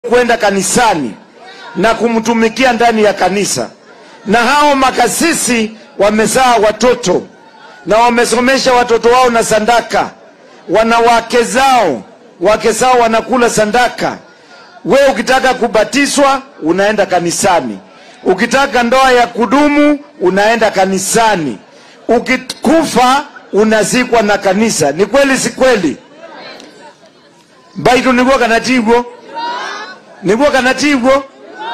kwenda kanisani na kumtumikia ndani ya kanisa, na hao makasisi wamezaa watoto na wamesomesha watoto wao na sandaka, wana wake zao, wake zao wanakula sandaka. We ukitaka kubatizwa unaenda kanisani, ukitaka ndoa ya kudumu unaenda kanisani, ukikufa unazikwa na kanisa. Ni kweli si kweli? baitu niguo kana tiguo niguo kana tiguo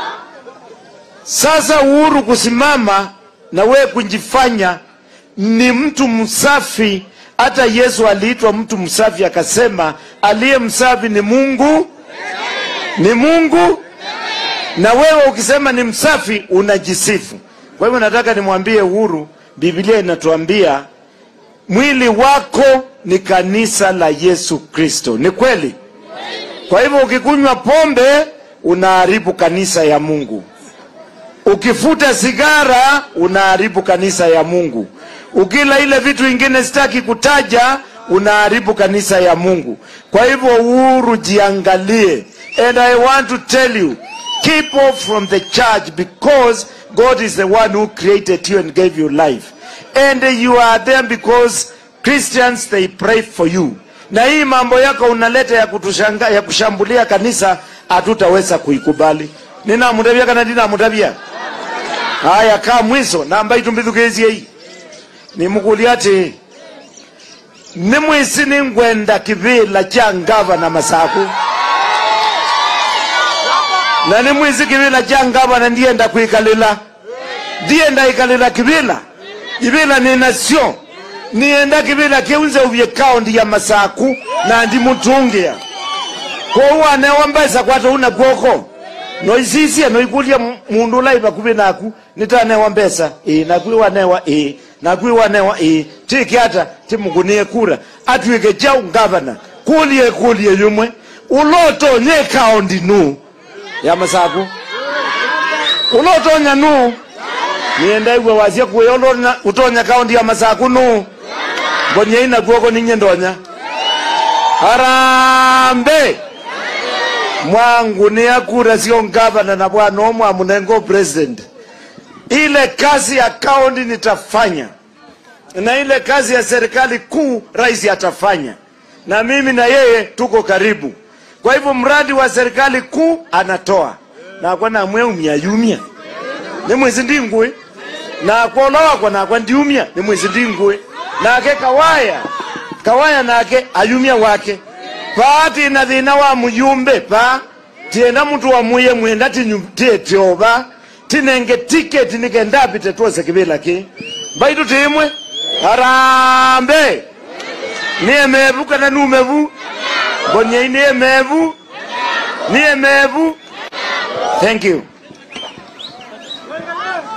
sasa uhuru kusimama na wewe kujifanya ni mtu msafi hata yesu aliitwa mtu msafi akasema aliye msafi ni mungu ni mungu na wewe ukisema ni msafi unajisifu kwa hivyo nataka nimwambie uhuru biblia inatuambia mwili wako ni kanisa la yesu kristo ni kweli kwa hivyo ukikunywa pombe unaharibu kanisa ya mungu ukifuta sigara unaharibu kanisa ya mungu ukila ile vitu ingine sitaki kutaja unaharibu kanisa ya mungu kwa hivyo uhuru jiangalie and i want to tell you keep off from the church because god is the one who created you and gave you life and you are there because christians they pray for you na hii mambo yako unaleta ya, kutushanga, ya kushambulia kanisa hatutaweza kuikubali ninamutavia kana ndinamutavia haya kaa mwiso namba itumbithukizie hii nimukulia ati ni mwisi ningwenda kivila cha ngavana masaku na ni mwisi kivila cha ngavana ndienda kwikalila ndienda ikalila kivila ivila ni nasio nienda kivila kiunze uvye kaundi ya masaku na ndimutungia kouwane wambesa kwata una kwoko noisisia noikulia mundu ulaiva kuvi naku nitanewa mbesa ii nakwi wanewa ii nakwi wanewa ii tiki ata timukunie kura atwike jau ngavana kulie kulie yumwe ulotonye kaundi nu ya masaku ulotonya nu nienda igwe wasia kuya ulona utonya kaundi ya masaku nu mbonye ina kuoko ninye ndonya harambe mwangu ni akura sio ngavana na bwana omwe amunengo president ile kazi ya kaunti nitafanya na ile kazi ya serikali kuu rais atafanya na mimi na yeye tuko karibu kwa hivyo mradi wa serikali kuu anatoa nakwa namwe umyayumya ni mwezi ndingui nakwa ola wakwa nakwa ndiumya ni mwezi ndingui nake kawaya kawaya nake ayumya wake paati na thina wa muyumbe pa tienda mtu wa muye mwenda tietyoba tinenge tiketi nikendapite twose kivila ki mbaitu timwe harambe niye mevu kana numevu mbonyei niye mevu niye mevu thank you